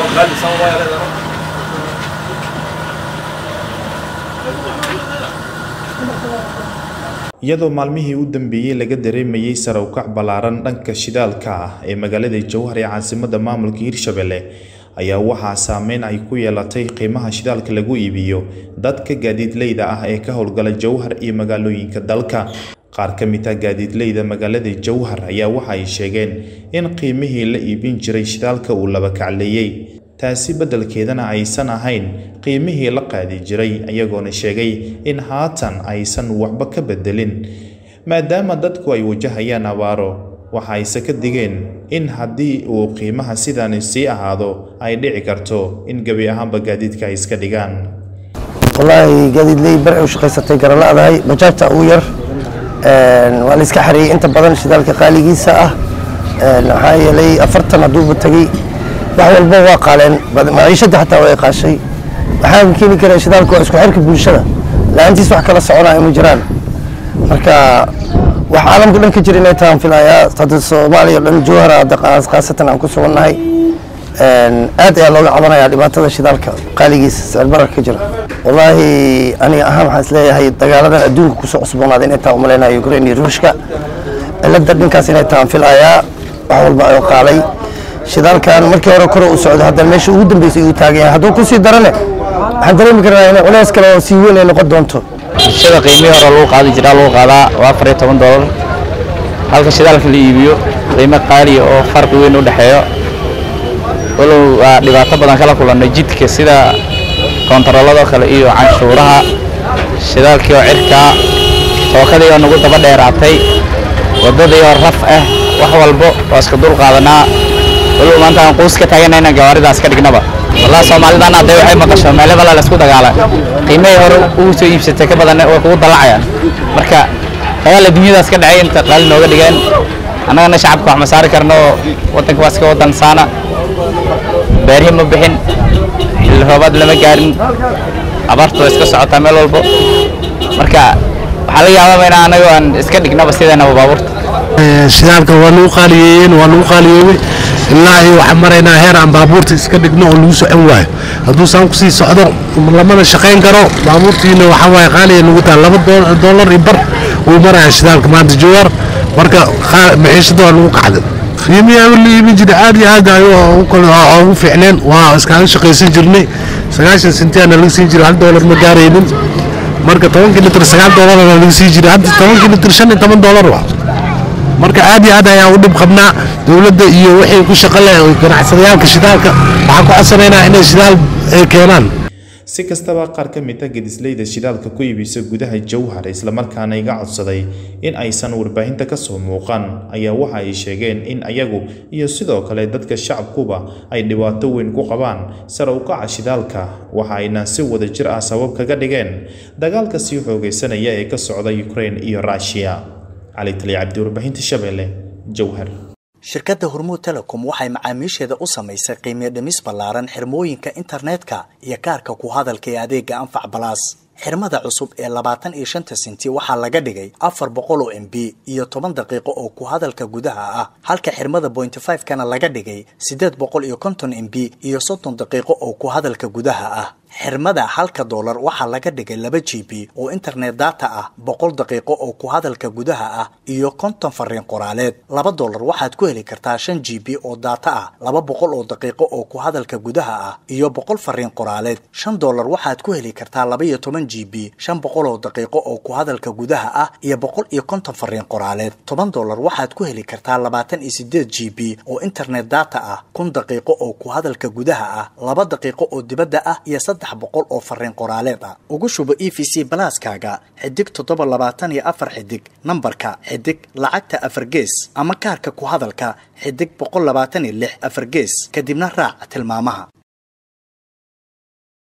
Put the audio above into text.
iyadoo maalmihii u dambeeyey laga dareemayey sare u kac ballaaran dhanka shidaalka ah ee magaalada jowhar ee caasimadda maamulka hirshabelle ayaa waxaa saameyn ay ku yeelatay qiimaha shidaalka lagu iibiyo dadka gaadiidleyda ah ee ka howlgala jowhar iyo magaalooyinka dalka qaar ka mid ah gaadiidleyda magaalada jowhar ayaa waxa ay sheegeen in qiimihii la iibin jiray shidaalka uu laba kacleeyey taasi beddelkeedana aysan ahayn qiimihii la qaadi jiray iyagoona sheegay in haatan aysan waxba ka beddelin maadaama dadku ay wajahayaan abaaro waxa ayse ka digeen in haddii uu qiimaha sidaani sii ahaado ay dhici karto in gebi ahaanba gaadiidka ay iska dhigaan wallaahi gaadiidley bari u shaqaysatay garalaadahay bajaajta ugu yar waa la iska xareeyey inta badan shidaalka qaaligiisa ah maxaa yeelay afartan hadduuba tegey wax walba waa qaaleen maciishadda xataa way qaashay waxaa keeni kara shidaalku waa isku xirka bulshada la-aantiis wax kala soconaya ma jiraan marka wax caalamka dhan ka jira inay tahan filayaa hadda soomaaliya dhan jowhara hadda khaasatan aan ku sugannahay aad ayaa looga cabanayaa dhibaatada shidaalka qaaligiisa sicirbarar ka jira wallaahi aniga ahaan waxaan isleeyahay dagaaladan adduunka kusoo cusboonaaday inay tahan umalaynaya ukraine iyo ruushka cilada dhinkaas inay tahan filayaa wax walba ayoo qaalay shidaalkan markii hore kore u socdo hadda meesha ugu dambeysay uu taagan yahay hadduu kusii darane waxaan dareemi karnaa in culays kale oo sii weyn ay noqon doonto shida qiimihii hore lagu qaadi jiraa lagu qaadaa waa afar iyo toban doolar halka shidaalka la iibiyo qiimo qaaliya oo farqi weyn u dhexeeyo walow waa dhibaato badan kala kulannay jidka sida koontarolladoo kale iyo canshuuraha shidaalkii oo cirkaa tookadii oo nagu daba dheeraatay waddadii oo raf ah wax walbo waa iska dul qaadanaa walow maanta aan quus ka taaganayna gawaaridaas ka dhignaba wallah soomaalidan hadday waxay maqasho meelo bala la isku dagaala qiimihii hore ugu soo iibsatay ka badan way kugu dallacayaan marka dagaal adduunyadaas ka dhacay inta qaali nooga dhigeen annagana shacabka wax ma saari karno oo waddanka waa iska waddan saana beerihi ma bixin xilli roobaad lama gaarin abaartu waa iska socotaa meel walbo marka waxaa laga yaababa in annaga aan iska dhignaba sideenaba baabuurta shidaalka waa lagu qaaliyeeyeen waa lagu qaaliyeeyey ilaa iyo waxaan maraynaa heer aan baabuurta iska dhigno oo lagu socon waayo hadduu saan kusii socdo lamana shaqayn karo baabuurtiina waxaa waaye qaaliya nagu taha laba doolar iyo bar uu maraya shidaalka maanta jowar marka maciishada waa lagu kacday qiimihii awal la iibin jiray aad iyo aad ugu fiicneen waa iskaaga shaqaysan jirnay sagaashan sentiyaana laga siin jiray hal doolar ma gaaraynin marka tobankii litir sagaal doolar laga sii jiray hadda tobankii litir shan iyo toban doolar waa marka aad iyo aad ayaan u dhib qabnaa dowladda iyo wixii ku shaqo leh ganacsadayaalka shidaalka waxaan ku codsanaynaa inay shidaal ay keenaan si kastaba qaar ka mid a gedisleyda shidaalka ku iibisa gudaha jowhar islamarkaana iga codsaday in aysan warbaahinta ka soo muuqan ayaa waxa ay sheegeen in ayagu iyo sidoo kale dadka shacabkuba ay dhibaato weyn ku qabaan sare u kaca shidaalka waxa ayna si wada jir ah sabab kaga dhigeen dagaalka sii xoogaysanaya ee ka socda ukraine iyo ruushiya cali tali cabdi warbaahinta shabeelle jowhar shirkadda hormuud telecom waxay macaamiisheeda u samaysay qiimiyo dhimis ballaaran xirmooyinka internetka iyo kaarka ku hadalka ee adeega anfac balaas xirmada cusub ee labaatan iyo shanta sinti waxaa laga dhigay afar boqol oo m b iyo toban daqiiqo oo ku hadalka gudaha ah halka xirmada bointy five kana laga dhigay siddeed boqol iyo konton m b iyo soddon daqiiqo oo ku hadalka gudaha ah xirmada halka doolar waxaa laga dhigay laba g b oo internet data ah boqol daqiiqo oo ku hadalka gudaha ah iyo konton fariin qoraaleed laba doolar waxaad ku heli kartaa shan g b oo data ah laba boqol oo daqiiqo oo ku hadalka gudaha ah iyo boqol fariin qoraaleed shan doolar waxaad ku heli kartaa laba iyo toban g b shan boqol oo daqiiqo oo ku hadalka gudaha ah iyo boqol iyo konton fariin qoraaleed toban doolar waxaad ku heli kartaa labaatan iyo sideed g b oo internet data ah kun daqiiqo oo ku hadalka gudaha ah laba daqiiqo oo dibadda ah iyo saddex boqol oo fariin qoraaleed ah ugu shubo e v c balaaskaaga xidig toddoba labaatan iyo afar xidig nambarka xidig lacagta afar gees ama kaarka ku hadalka xidig boqol labaatan iyo lix afar gees kadibna raac tilmaamaha